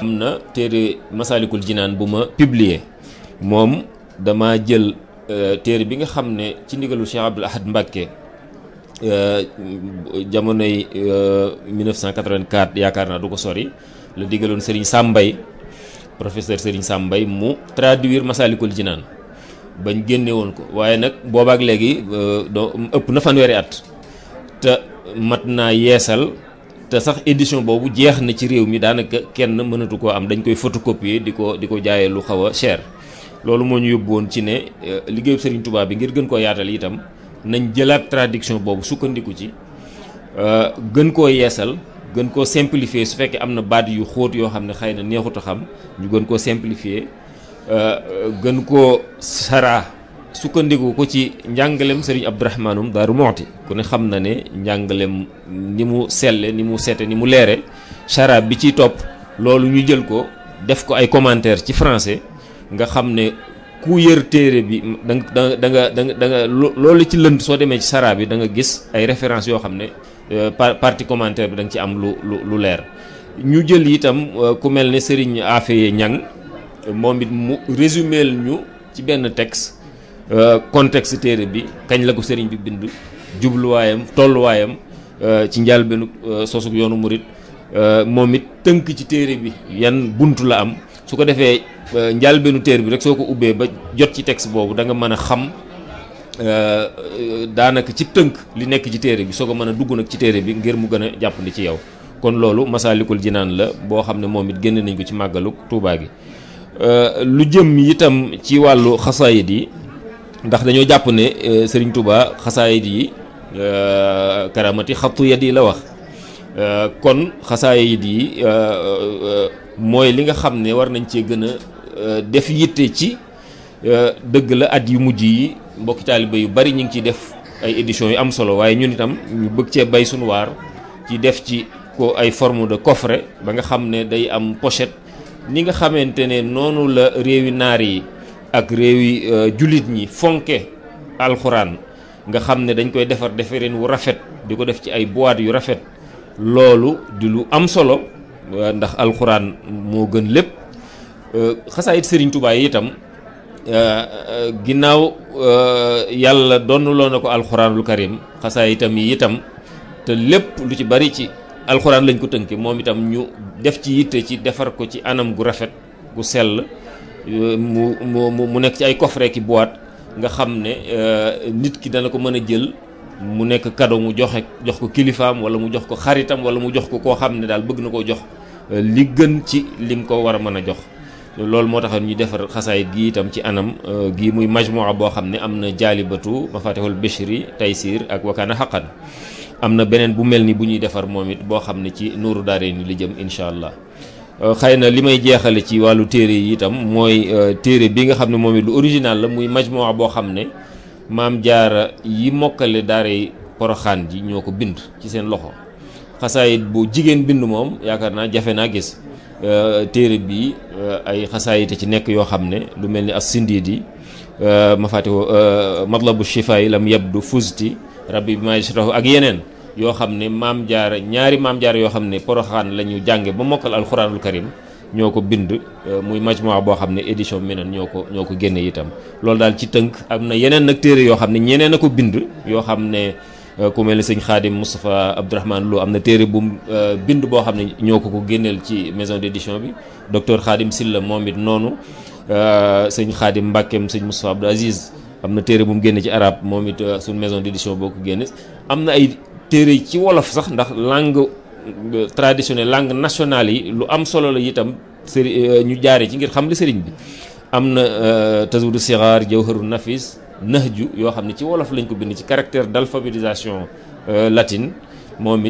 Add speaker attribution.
Speaker 1: am na téere Masalikul Jinaan bu ma publier moom dama jël téere bi nga xam ne ci ndigalu Cheikh Abdoul Ahad Mbacké jamonoy 1984 yaakaar naa du ko sori la digaloon Serigne Sambay professeur Serigne Sambay mu traduire Masalikul Jinaan bañ génne woon ko waaye nag boobaak léegi doo ëpp na fanweeri at te mat naa yeesal te sax édition boobu jeex na ci réew mi daanaka kenn mënatu koo am dañ koy photocopier di ko di ko jaayee lu xaw a cher loolu moo ñu yóbbu woon ci ne liggéeyu Serigne Touba bi ngir gën koo yaatal itam nañ jëlaat traduction boobu sukkandiku ci gën koo yeesal gën koo simplifier su fekkee am na baat yu xóot yoo xam ne xëy na neexut a xam ñu gën koo simplifier gën koo saraa sukkandiku ko ci njàngalem Serigne Abdourahmanum Daaru Moxti ku ne xam na ne njàngalem ni mu selle ni mu sete ni mu leere saraa bi ciy topp loolu ñu jël ko def ko ay commentaire ci français nga xam ne ku yër téere bi da nga da nga da nga da nga loolu ci lënd soo demee ci saraa bi da nga gis ay références yoo xam ne partie commentaire bi da nga ci am lu lu lu leer ñu jël itam ku mel ne Serigne Afeye Ñang moom it mu résumé ñu ci benn texte contexte téere bi kañ la ko Serigne bi bind jubluwaayam tolluwaayam ci njàlbeenu sosug yoonu murit moom it tënk ci téere bi yan buntu la am su ko defee njàlbeenu téere bi rek soo ko ubbee ba jot ci texte boobu da nga mën a xam daanaka ci tënk li nekk ci téere bi soo ko mën a dugg nag ci téere bi ngir mu gën a jàppandi ci yow kon loolu Masaalikul Jinaan la boo xam ne moom it génne nañ ko ci màggalu Tuubaa gi lu jëm itam ci wàllu xasaayid yi ndax dañoo jàpp ne Serigne Touba xasaayid yi karamati xattu yat yi la wax kon xasaayid yi mooy li nga xam ne war nañ cee gën a def yitte ci dëgg la at yu mujj yi mbokki taaliba yu bari ñu ngi ciy def ay éditions yu am solo waaye ñun itam ñu bëgg cee bay suñu waar ci def ci ko ay forme de coffret ba nga xam ne day am pochette ni nga xamante ne noonu la réewi naar yi ak réewi jullit ñi fonke alxuraan nga xam ne dañ koy defar defareen wu rafet di ko def ci ay boîte yu rafet loolu di lu am solo ndax alxuraan moo gën lépp xasaayit Serigne Touba yi itam ginnaaw yàlla donnuloo na ko alxuraanul karim xasaayitam yi itam te lépp lu ci bari ci alxuraan lañ ko tënke moom itam ñu def ci yitte ci defar ko ci anam gu rafet gu sell mu mu mu nekk ci ay coffret ki boîte nga xam ne nit ki dana ko mën a jël mu nekk cadeau mu joxe jox ko kilifaam wala mu jox ko xaritam wala mu jox ko koo xam ne daal bëgg na koo jox li gën ci lim ko war a mën a jox loolu moo taxoon ñu defar xasaayit gi itam ci anam gi muy majmua boo xam ne am na jaalibatu mafatihul bishri taysir ak wakaana xaqan am na beneen bu mel ni bu ñuy defar moom it boo xam ne ci nuuru daare ni li jëm incha allah xëy na li may jeexale ci wàllu téere yi itam mooy téere bi nga xam ne moom it lu original la muy majmua boo xam ne maam jaara yi mokkale daare poroxaan ji ñoo ko bind ci seen loxo xasaayit bu jigéen bind moom yaakaar naa jafe naa gis téere bi ay xasaayite ci nekk yoo xam ne lu mel ni as sindiidi ma fatiho matlabu shifa yi lam yabdu fusti rabbi bi majrahu ak yeneen yoo xam ne maam jaara ñaari maam jaara yoo xam ne poroxaan la ñu jànge ba mokkal alxuraanul karim ñoo ko bind muy majmua boo xam ne édition minan ñoo ko ñoo ko génne itam loolu daal ci tënk am na yeneen nag téere yoo xam ne ñeneen a ko bind yoo xam ne ku mel ni sëñ Xaadim Moustapha Abdourahmane Lo am na téere bu bind boo xam ne ñoo ko ko génneel ci maison d'édition bi docteur Xaadim Silla moom it noonu sëñ Xaadim Mbàkkeem sëñ Moustapha Abdou Aziz am na téere bu mu génne ci arab moom it suñ maison d'édition boo ko génne am na ay téere ci wolof sax ndax langue traditionnelle langue nationale yi lu am solo la itam sëri ñu jaare ci ngir xam li sëriñ bi am na tazawudu sixaar jawharu nafis nahju yoo xam ne ci wolof lañ ko bind ci caractère d'alphabétisation latine moom